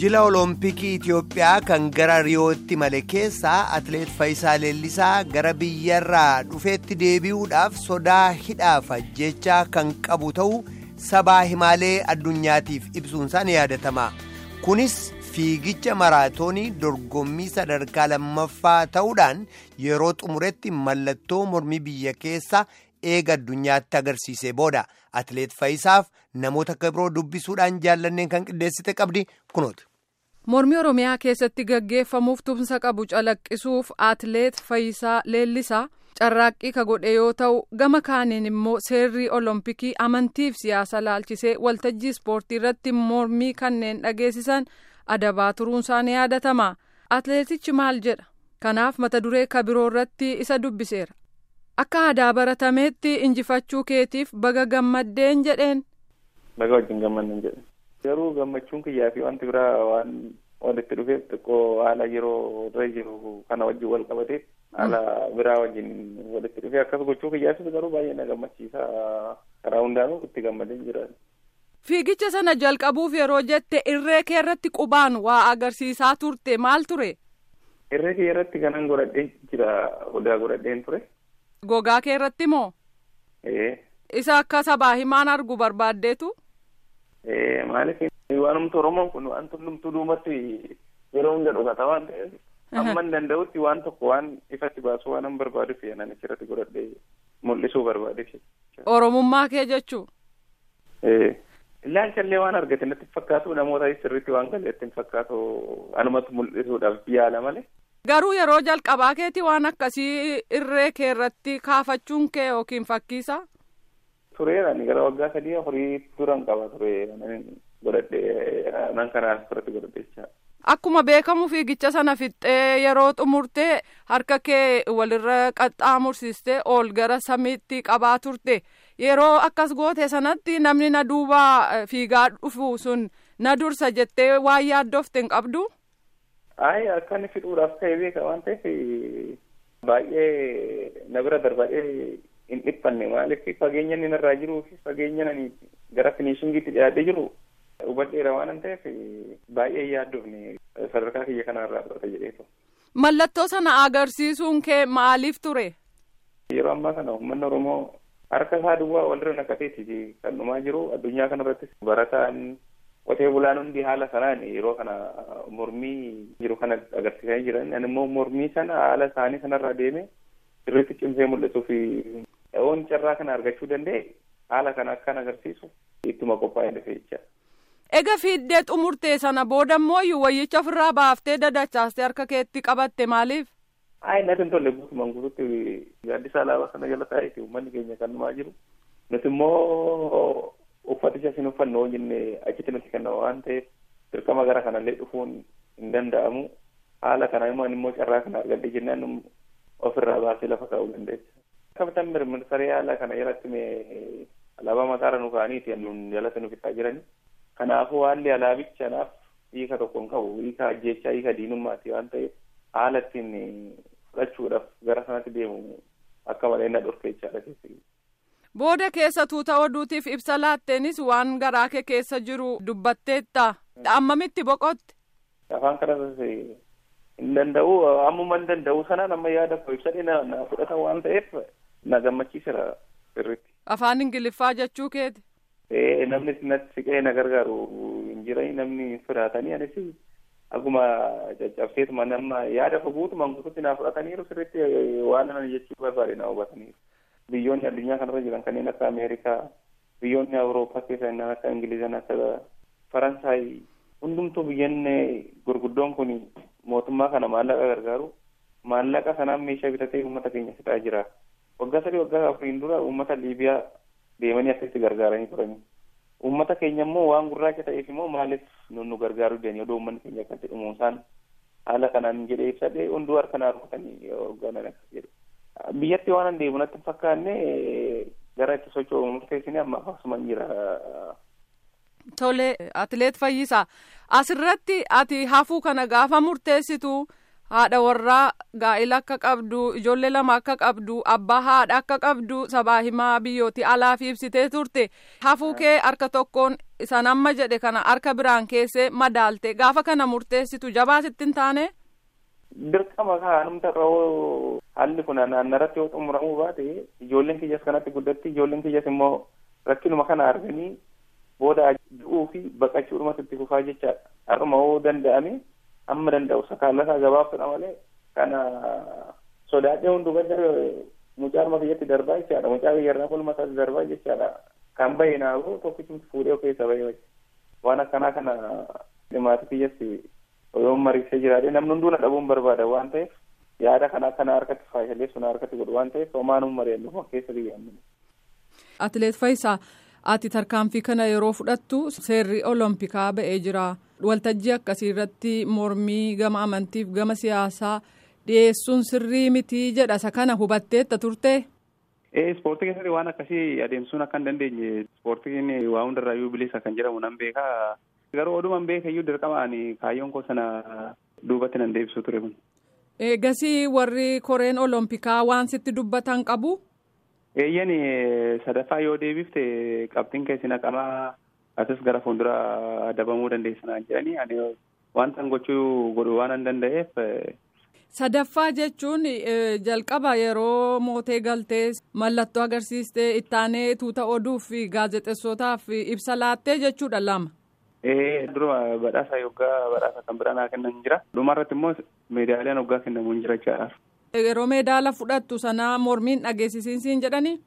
Jila Olompikii Itoophiyaa kan gara Riyootti male keessaa Atileet Faayisaa Leellisaa gara biyyarraa dhufeetti deebi'uudhaaf sodaa hidhaaf ajjechaa kan qabu ta'uu sabaa himaalee addunyaatiif ibsuunsaa ni yaadatama. Kunis fiigicha maraatoonii dorgommii sadarkaa lammaffaa ta'uudhaan yeroo xumuretti mallattoo mormii biyya keessa eega addunyaatti agarsiisee booda Atileet Faayisaaf namoota akka biroo dubbisuudhaan jaallanneen kan qindeessite qabdi kunooti. Mormii Oromiyaa keessatti gaggeeffamuuf tumsa qabu calaqqisuuf Atileet Faayisaa Leellisaa carraaqqii ka godhe yoo ta'u gama kaaniin immoo seerri olompikii amantiif siyaasa laalchisee waltajjii ispoortii irratti mormii kanneen dhageessisan adabaa turuunsaa ni yaadatama. Atileetichi maal jedha? Kanaaf mata duree kabiroo irratti isa dubbiseera. Akka aadaa baratameetti injifachuu keetiif baga gammaddeen jedheen. Baga wajjin gammadneen jedhe. Garuu gammachuun kiyyaa fi wanti biraa waan walitti dhufeef xiqqoo haala yeroo irra jiru kana wajjin wal qabateef haala biraa wajjin walitti dhufee akkas gochuu kiyyaafis garuu baay'ee na gammachiisa karaa hundaanuu itti gammadee jira. Fiigicha sana jalqabuuf yeroo jette irree kee irratti qubaan waa agarsiisaa turte maal ture? Irree kee irratti kanan godhadheen jira odaa godhadheen ture. Gogaa kee irratti moo? Isa akka sabaa himaan argu barbaaddeetu? Maaliif waanumti Oromoon kun waan hundumtuu duumatti yeroo hunda dhugata waan ta'eef amma hin danda'utti waan tokko waan ifatti baasuu waan hin barbaaduuf nan achirratti godhadhee mul'isuu barbaadeef. Oromummaa kee jechuu? Ilaalchallee waan argate natti fakkaatu namoota sirriitti waan galeetti hin fakkaatu anumatti mul'isuudhaaf yaala malee. Garuu yeroo jalqabaa keeti waan akkasii irree kee irratti kaafachuun kee yookiin fakkiisa? Tureera ani gara waggaa sadii afurii turan qaba ture godhadhee nan kanaan asirratti godhadheechaa. Akkuma beekamu fiigicha sana fixxee yeroo xumurtee harka kee walirra qaxxaamursistee ol gara samiitti qabaa turte yeroo akkas goote sanatti namni na duuba fiigaa dhufu sun na dursa jettee waan yaaddofte hin qabdu. Ayi akka inni fixuudhaaf ta'e beeka waan ta'eef baay'ee na bira darbadhee hin dhiphanne maaliif fageenya inni narraa jiruu fi fageenya ani gara finishingiitti dhiyaatee jiru hubadheera waan ta'eef baay'ee yaaddofne sadarkaa kiyya kanarraa fudhata jedheetu. Mallattoo sana agarsiisuun kee maaliif ture? Yeroo ammaa kana uummanni Oromoo harka isaa duwwaa walirra naqateeti kan dhumaa jiru addunyaa kanarrattis barataan qotee bulaan hundi haala sanaan yeroo kana mormii jiru kana agarsiisaa jiran ani immoo mormii sana haala isaanii sanarraa deeme sirriitti cimsee mul'isuu fi oon carraa kana argachuu danda'e haala kana akkan agarsiisu ittuma qophaa'ee dhufe jecha. Ega fiiddee xumurtee sana booda immoo wayyicha ofirraa baaftee dadachaastee harka keetti qabatte maaliif? Ayi natti hin tolle guutumaan guututti gaaddisa alaabaa sana jala taa'eeti uummanni keenya kan dhumaa jiru. Nuti immoo uffaticha isin uffannu hoo jenne achitti nuti kenna waan ta'eef dirqama gara kanallee dhufuun hin danda'amu. Haala kana immoo immoo carraa kana argadhe jennaan ofirraa baasee lafa kaa'uu dandeessa. Kapitaan mirmirsaree haala kana jalatti mee alaabaa mataarra nu kaa'aniiti nun jalatti nu fixaa jirani. Kanaafuu haalli alaabichaa hiika tokko hin qabu hiika ajjeechaa hiika diinummaati waan ta'eef haala ittiin fudhachuudhaaf gara sanatti deemu akka malee na dhorkeechaadha keessatti. Booda keessa tuuta oduutiif ibsa laatteenis waan garaa kee keessa jiru dubbatteetta. Ammamitti boqotte? Afaan kanas hin danda'u ammuma hin danda'u sanaan amma yaada koo ibsadhe na fudhatan waan ta'eef na gammachiiseera sirriitti. Afaan Ingiliffaa jechuu keeti? Ee namni natti siqee na gargaaru hin jirani namni sodaatanii anis akkuma caccabseetuma nama yaada koo guutumaan guututti na fudhataniiru sirriitti waan ani jechuu barbaade na hubataniiru. biyyoonni addunyaa kanarra jiran kanneen akka ameerikaa biyyoonni awurooppaa keessa kanneen akka ingilizan akka faransaay hundumtuu biyyoonni gurguddoon kun mootummaa kana maallaqa gargaaru maallaqa sanaan meeshaa bitatee uummata keenya fixaa jira waggaa sadii waggaa afuriin dura uummata liibiyaa deemanii akkasitti gargaaranii turanii uummata keenya immoo waan gurraacha ta'eef immoo maaliif nu gargaaruu dandeenye odoo uummanni keenya akkatti dhumuusaan haala kanaan jedhee ibsadhee hunduu harka naa rukutanii hoogganan akkas jedhe. biyyatti waan an deemu natti fakkaanne gara itti socho'u murteessine amma akkasuma jira. Tole atileet Fayyisaa asirratti ati hafuu kana gaafa murteessitu haadha warraa gaa'ila akka qabdu ijoollee lama akka qabdu abbaa haadha akka qabdu sabaa himaa biyyooti alaaf ibsitee turte hafuu kee harka tokkoon isan amma jedhe kana harka biraan keessee madaalte gaafa kana murteessitu jabaa sittin taane. dirqama kaanumta irra haalli kun naannarratti yoo xumuramuu baate ijoolleen kiyyas kanatti guddatti ijoolleen kiyyas immoo rakkinuma kana arganii booda du'uu fi baqachuudhumatti itti fufaa jechaadha har'uma yoo danda'ame amma danda'u sakaalasaa gabaabsudha malee kana sodaadhee hundubadda mucaa kiyyatti darbaa jechaadha mucaa biyyarraa kulma isaatti darbaa jechaadha kan bahe naafu tokkichumti fuudhee keessa bahe waan akkanaa kana dhimmaati kiyyatti yoo mariisee jiraate namni hunduuna dhabuun barbaada waan ta'eef yaada kana kana harkatti faayishalee sun harkatti godhu waan ta'eef homaan mari'annu keessa biyyaannu. Atileet Faayisaa ati tarkaanfii kana yeroo fudhattu seerri olompikaa ba'ee jira waltajjii akkasii irratti mormii gama amantiif gama siyaasaa dhiyeessuun sirrii mitii jedha isa kana hubatteetta turte. Ispoortii keessatti waan akkasii adeemsuun akka hin dandeenye ispoortiin waa hundarraayyuu bilisa kan jedhamu nan beekaa. garuu oduman beekayyuu dirqamaan kaayyoon koo sana duubatti nan deebisuu ture kun. Eegasii warri koreen olompikaa waan sitti dubbatan qabu. Eeyyan sadaffaa yoo deebifte qabxiin keessi naqamaa asis gara fuuldura dabamuu dandeessanaa jedhanii ani wanta gochuu godhu waan hin danda'eef. Sadaffaa jechuun jalqaba yeroo mootee galtee mallattoo agarsiistee ittaanee tuuta oduuf gaazexeessootaaf ibsa laattee jechuudha lama. Ee dura badhaasa yoggaa badhaasa kan biraa naa kennan jira. Dhumarratti immoo meedaaliyaan yoggaa kennamu hin jira jechaadha. Yeroo meedaala fudhattu sanaa mormiin dhageessisiinsiin jedhanii?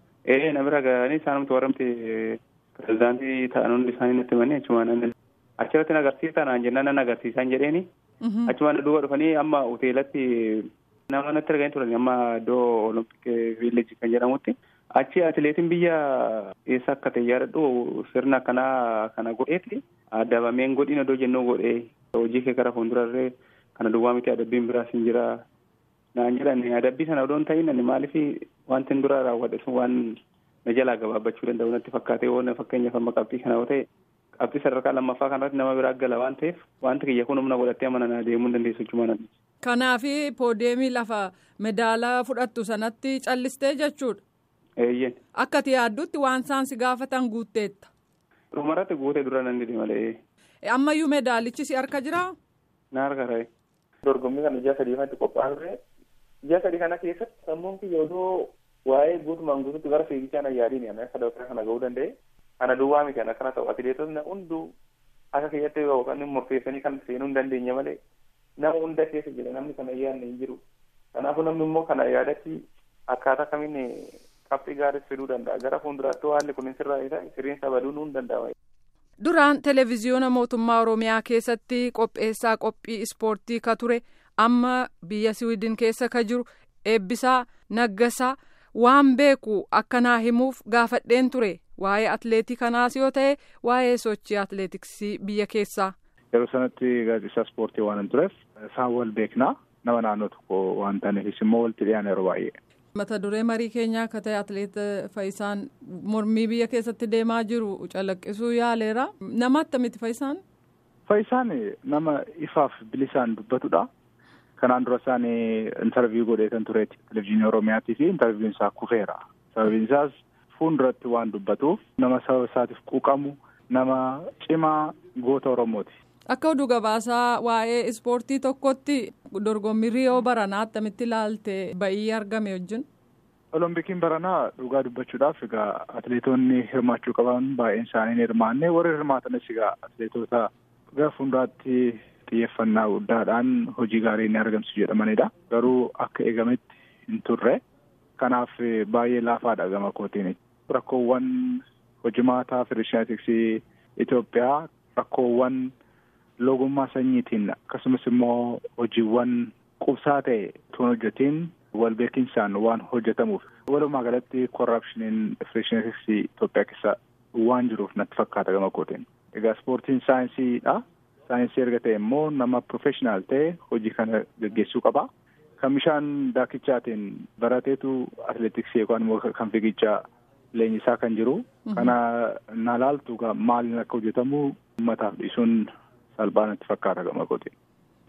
Ee na bira ga'anii isaanumti warramti pirezidaantii ta'an hundi isaanii natti himanii achumaan achirratti agarsiisaa naan jennaan nan agarsiisan jedheeni. Achumaan duuba dhufanii amma hoteelatti nama natti arganii turan amma iddoo olompik viileejii kan jedhamutti. achi atileetiin biyya eessa akka ta'e yaadadhu sirna akkanaa kana godheeti adabameen godhin odoo jennuu godhee hojii kee gara fuuldurarree kana duwwaa miti adabbiin biraas hin jira naan jedhan adabbii sana odoo hin ta'in ani maaliif wanti dura raawwadhe sun waan na jalaa gabaabbachuu danda'u natti fakkaatee waan fakkeenyaaf amma qabxii kana yoo ta'e qabxii sadarkaa lammaffaa kanarratti nama biraa gala waan ta'eef wanti kiyya kun humna godhattee amana deemuu hin dandeessu jechuudha. Kanaafi poodeemii lafa medaala fudhattu sanatti callistee jechuudha. Eeyyeen. Akka ati yaaddutti waan isaan si gaafatan guutteetta. Dhumarratti guutee dura nan didi malee. Ammayyuu medaalichi si harka jiraa? Na harka ta'e. Dorgommii kana ji'a sadii kanatti qophaa'aa ture. Ji'a sadii kana keessatti sammuun kiyya odoo waa'ee guutumaan guututti gara fiigichaa na yaadiin ana sadarkaa kana gahuu danda'e. Kana duwwaa miti ana kana ta'u atileetonni hunduu akka kiyyatti yookaan murteessanii kan seenuu hin dandeenye malee nama hunda keessa jira namni kana yaadne hin jiru. Kanaafuu namni immoo kana yaadatti akkaataa kamiin qabxii gaariis fiduu danda'a gara fuulduraatti haalli kun sirraa isaa sirriinsa baduu nuun danda'a. Duraan televezyiyoona mootummaa Oromiyaa keessatti qopheessaa qophii ispoortii ka ture amma biyya Siwiidin keessa ka jiru eebbisaa naggasaa waan beeku akkanaa himuuf gaafadheen ture waa'ee atleetii kanaas yoo ta'e waa'ee sochii atleetiksii biyya keessaa. Yeroo sanatti gaazexeessaa ispoortii waan hin tureef isaan wal beeknaa nama naannoo tokko waan ta'aniifis immoo walitti dhiyaana yeroo baay'ee. mata duree marii keenyaa akka ta'e atleet Faayisaan mormii biyya keessatti deemaa jiru calaqqisuu yaaleera nama attamitti Faayisaan. Faayisaan nama ifaaf bilisaan dubbatudha. Kanaan dura isaan intarviiyuu godhee kan tureeti televizyiinii Oromiyaatii fi intarviiyuun isaa kufeera. Sababiin isaas fuulduratti waan dubbatuuf nama sababa isaatiif quuqamu nama cimaa goota Oromooti. Akka oduu gabaasaa waa'ee ispoortii tokkotti dorgommii Riyoo Baranaa attamitti ilaalte ba'ii argame wajjin. Olompikiin Baranaa dhugaa dubbachuudhaaf egaa atileetonni hirmaachuu qaban baay'een isaanii hin hirmaanne warri hirmaatanis egaa atileetota gara fuulduraatti xiyyeeffannaa guddaadhaan hojii gaarii inni argamsiisu jedhamanidha. Garuu akka eegametti hin turre kanaaf baay'ee laafaadha gama kootiin. Rakkoowwan hojimaataa federeeshinaatiksii Itoophiyaa rakkoowwan logummaa sanyiitiin akkasumas immoo hojiiwwan qubsaa ta'e tun hojjetiin wal beekinsaan waan hojjetamuuf walumaa galatti korrapshiniin federeeshinaatiksii Itoophiyaa keessa waan jiruuf natti fakkaata gama kootiin. Egaa ispoortiin saayinsiidha. Saayinsii erga ta'e immoo nama profeshinaal ta'e hojii kana gaggeessuu qaba. Kan bishaan daakichaatiin barateetu atileetiksii yookaan immoo kan fiigichaa leenjisaa kan jiru. Kana na laaltu maaliin akka hojjetamu uummataaf dhiisuun salphaan itti fakkaata gama kootiin.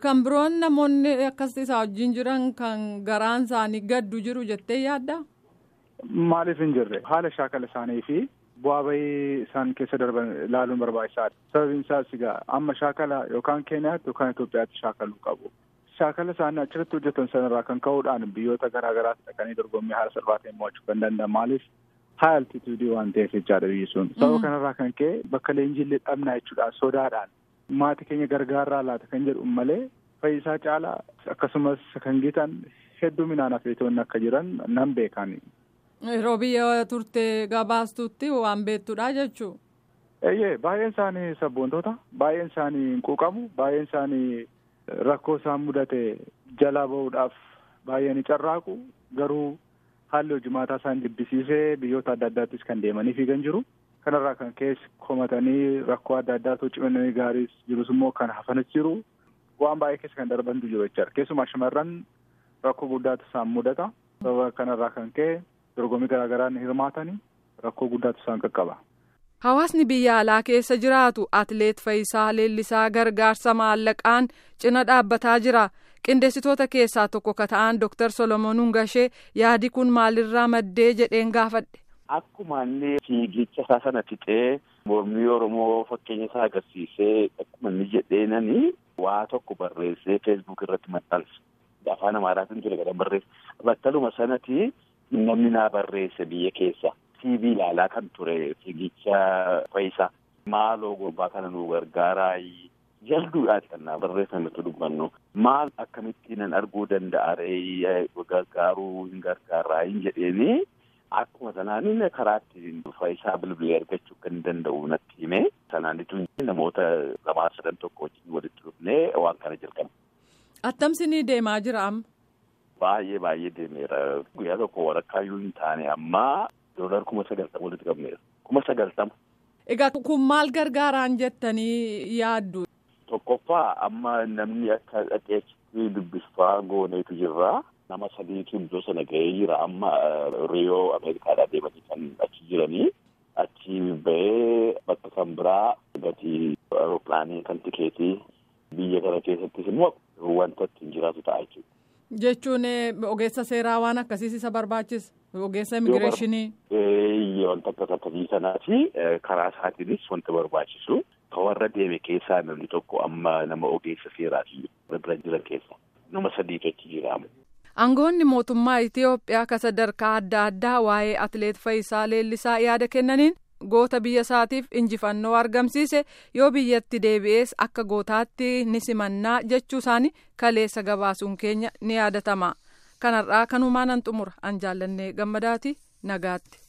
Kan biroon namoonni akkas isaa wajjin jiran kan garaan isaanii gaddu jiru jettee yaadda? Maaliif hin jirre haala shaakala isaanii fi bu'aa bahii isaan keessa darban ilaaluun barbaachisaadha. Sababiin isaas egaa amma shaakala yookaan Keeniyaatti yookaan Itoophiyaatti shaakaluu qabu. Shaakala isaanii achirratti hojjetan sanarraa kan ka'uudhaan biyyoota garaa garaatti dhaqanii dorgommii haala salphaa ta'een mo'achuu kan danda'an maaliif haala altituudii waan ta'eef jechaadha biyyi sun. Sababa kanarraa kan ka'e bakka leenjillee dhabnaa jechuudhaan sodaadhaan maatii keenya gargaarraa laata kan jedhu malee fayyisaa caalaa akkasumas kan gitan hedduminaan atileetonni akka jiran nan beekani. Yeroo biyya turte gabaastutti waan beektudha jechuun. Eeyyee baay'een isaanii sabboontoota baay'een isaanii hin quuqamu baay'een isaanii rakkoo isaan mudate jalaa bahuudhaaf baay'ee ni carraaqu garuu haalli hojimaataa isaan jibbisiisee biyyoota adda addaattis kan deemanii fiigan jiru. Kanarraa kan keessa komatanii rakkoo adda addaatu cimanii gaariis jirus immoo kan hafanis jiru. Waan baay'ee keessa kan darbantu jiru jechaadha. Keessumaa shamarran rakkoo guddaatu isaan mudata. Sababa kanarraa kan ka'e dorgommii garaa garaan hirmaatanii rakkoo guddaatu isaan qaqqaba. Hawaasni biyya alaa keessa jiraatu Atileet Fayisaa Leellisaa gargaarsa maallaqaan cina dhaabbataa jira. Qindeessitoota keessaa tokko ka ta'an Dr. Solomoon Hungashee yaadi kun maalirraa maddee jedheen gaafadhe. Akkuma inni fiigicha isaa sana fixee mormii Oromoo fakkeenya isaa agarsiisee akkuma inni jedheenani waa tokko barreessee feesbuuk irratti maxxanse. Afaan Amaaraatiin ture gadaan barreesse. Battaluma sanatti namni naa barreesse biyya keessa. TV ilaalaa kan ture fiigicha Fayisaa. Maaloo gurbaa kana nu gargaaraa jalduudhaan kan naa barreeffametu dubbannu. Maal akkamittiin nan arguu danda'a ree gargaaruu hin gargaaraa hin jedheeni. Akkuma sanaan karaa ittiin Fayisaa bilbilee argachuu kan danda'u natti hime. Sanaanitu namoota lamaa sadan tokko wajjin walitti dhufnee waan kana jalqabne. Attamsinii deemaa jira amma? Baay'ee baay'ee deemeera. Guyyaa tokko warakkaayyuu hin taane amma doolar kuma sagaltama walitti qabneera. Kuma sagaltama. Egaa kun maal gargaaraan jettanii yaaddu? Tokkoffaa amma namni akka dhaqeetti dubbifaa gooneetu jirra. Nama sadiitu iddoo sana ga'ee jira amma Riyoo Ameerikaadhaa deemanii kan achi jiranii. Achi ba'ee bakka kan biraa gatii aeropilaanii kan tikeetii biyya kana keessattis immoo wanta ittiin jiraatu ta'a jechuudha. Jechuun ogeessa seeraa waan akkasiis isa barbaachisa. Ogeessa immigireeshinii. Wanta akkas akkasii sanaati karaa isaatiinis wanta barbaachisu. Kan warra deeme keessaa namni tokko amma nama ogeessa seeraati bira jiran keessa. Nama sadiitu achi jiraama. Aangoonni mootummaa Itiyoophiyaa ka sadarkaa adda addaa waa'ee Atileet Fayisaa Leellisaa yaada kennaniin goota biyya isaatiif injifannoo argamsiise yoo biyyatti deebi'ees akka gootaatti ni simannaa jechuu isaanii kaleessa gabaasuun keenya ni yaadatama. Kanarraa kanumaan an xumura an jaallannee gammadaati nagaatti.